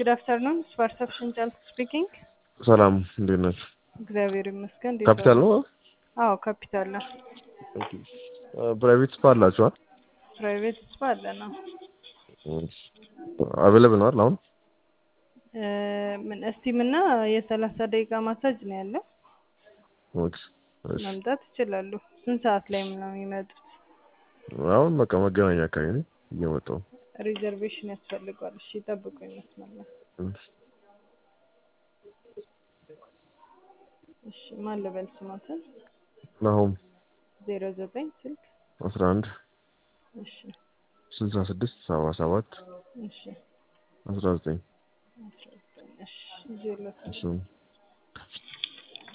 ጉድ አፍተርኑን ፐርሰፕሽን ጫልት ስፒኪንግ። ሰላም እንዴት ናችሁ? እግዚአብሔር ይመስገን። እንዴት ካፒታል ዋሉ? ነው? አዎ ካፒታል ነው። ፕራይቬት ስፓ አላችኋል? ፕራይቬት ስፓ አለ ነው። አቬለብል ነው አይደል አሁን? እ፣ ምን እስቲም እና የሰላሳ ደቂቃ ማሳጅ ነው ያለው። ኦኬ፣ እሺ። መምጣት ይችላሉ። ስንት ሰዓት ላይ ነው የሚመጡት? አሁን በቃ መገናኛ አካባቢ ነኝ እየመጣሁ ነው። ሪዘርቬሽን ያስፈልገዋል። እሺ ጠብቁ ይመስላል። እሺ። እሺ ማን ልበል ስሞትን? ናሆም ዜሮ ዘጠኝ ስልክ አስራ አንድ እሺ ስልሳ ስድስት ሰባ ሰባት እሺ አስራ ዘጠኝ አስራ ዘጠኝ እሺ ይዤ ልወጣ እሱ